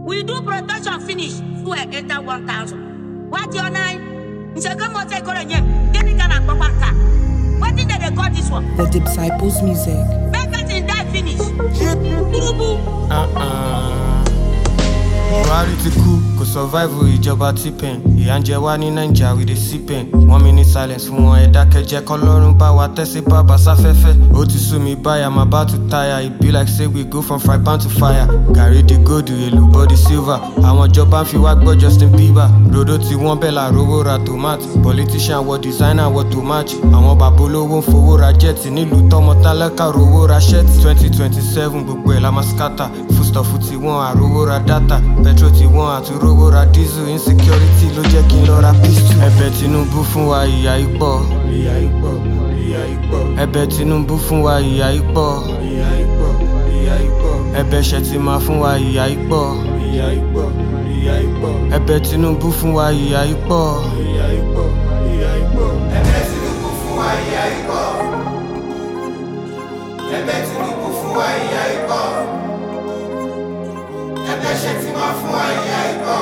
We do protection finish. Fuel enter 1,000. What your nine? Nseke mo take on yem. Get it gonna go back. What did they call this one? The Disciples Music. Make it die finish. Burubu. buhari ti kú kò survive ìjọba tipen ìyà ń jẹ wá ní naija we dey see pain one minute silence fún wọn ẹ dákẹ́jẹ́ kọlọ́run bá wa tẹ́sí bàbá sáfẹ́fẹ́ ó ti sú mi báyà má bá tu táyà e be like say we go from fry pan to fire gàrí di gold èlùbọ́ di silver àwọn ìjọba ń fi wá gbọ́ justin bieber rodo tí wọ́n bẹ̀ là rówó ra tomato politician wọ designer wọ to match àwọn bàbá olówó ń fowó ra jet nílùú tọmọ tálákà rówó ra shirt twenty twenty seven gbogbo ẹ̀ la máa scatter foodstuff ti wọ́n àrówó ra data petrol ti wọ́n àtúrówó ra diesel insecurity ló jẹ́ kí n lọ ra pistol. ẹ̀bẹ̀ tinubu fún wa ìyà ipò. ẹ̀bẹ̀ tinubu fún wa ìyà ipò. ẹ̀bẹ̀ ṣètìmá fún wa ìyà ipò. ẹ̀bẹ̀ tinubu fún wa ìyà ipò. ẹ̀bẹ̀ tinubu fún wa ìyá ikọ ẹ̀bẹ̀ ṣètìmá fún wa ìyá ikọ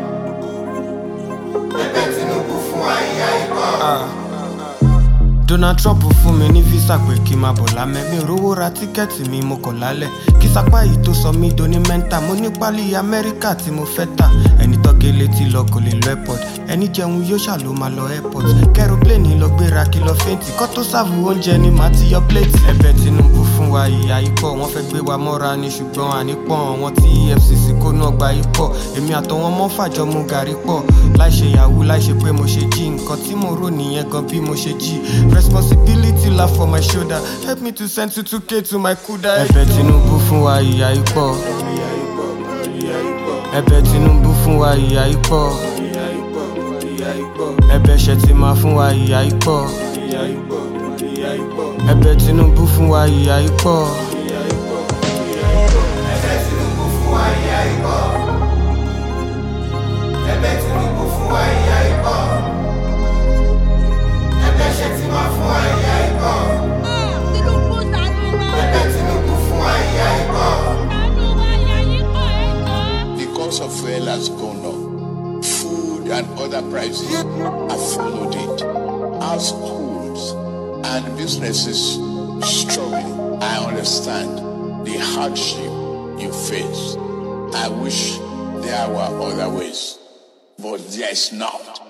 ẹ̀bẹ̀ tinubu fún wa ìyá ikọ. donald trump fún mi ní visa pé kí n máa bọ̀ lámẹ́ mi ò rówó ra tíkẹ́ẹ̀tì mi mo kọ̀ lálẹ́ kí sapá yìí tó sọ mí doni mẹ́ńtà mo ní pálí amẹ́ríkà tí mo fẹ́ tà ẹni tọ́gẹ́ létí lọ kò lè lọ airport ẹni jẹun yóò ṣà ló máa lọ airport kẹrọpléènì lọ gbéra kí lọ fẹ́ǹtì kọ́ tó sáàbù oúnjẹ ni màá ti yọ pléètì. ẹ̀bẹ̀ tinubu fún wa ìyá ikọ̀ wọ́n fẹ́ gbé wa mọ́ra ni ṣùgbọ́n ànípọ̀n wọn tí efcc kó náà gba ikọ̀ èmi àtọwọn mọ́ fàjọ mu gàrí pọ̀ láì ṣe yahoo láì ṣe pé mo ṣe jí nǹkan tí mo rò nìyẹn gan bí mo ṣe jí responsibility la for my shoulder help me to send two two k to my kuda. ẹ̀bẹ̀ tinubu fún wa ìyá ikọ̀ ẹ̀bẹ̀ tinubu fún wa ìyá ikọ̀ ẹ̀bẹ̀ ṣètìmá fún wa ìyá ikọ̀ ẹ̀bẹ̀ tinubu fún wa ìyá ikọ̀. ẹ̀bẹ̀ tinubu fún wa ìyá ikọ ẹ̀bẹ̀ tinubu fún wa ìyá ikọ ẹ̀bẹ̀ ṣètìmá fún wa ìyá ikọ Tinubu ṣàánú wa. ẹ̀bẹ̀ tinubu fún wa ìyá ikọ. Ṣàánú wa, ìyá yín kọ́ ẹ̀jọ̀. The cost of fuel has gone up. Food and other prices have followed it. Households and businesses struggling. I understand the hardship you face. I wish there were other ways, but there is not.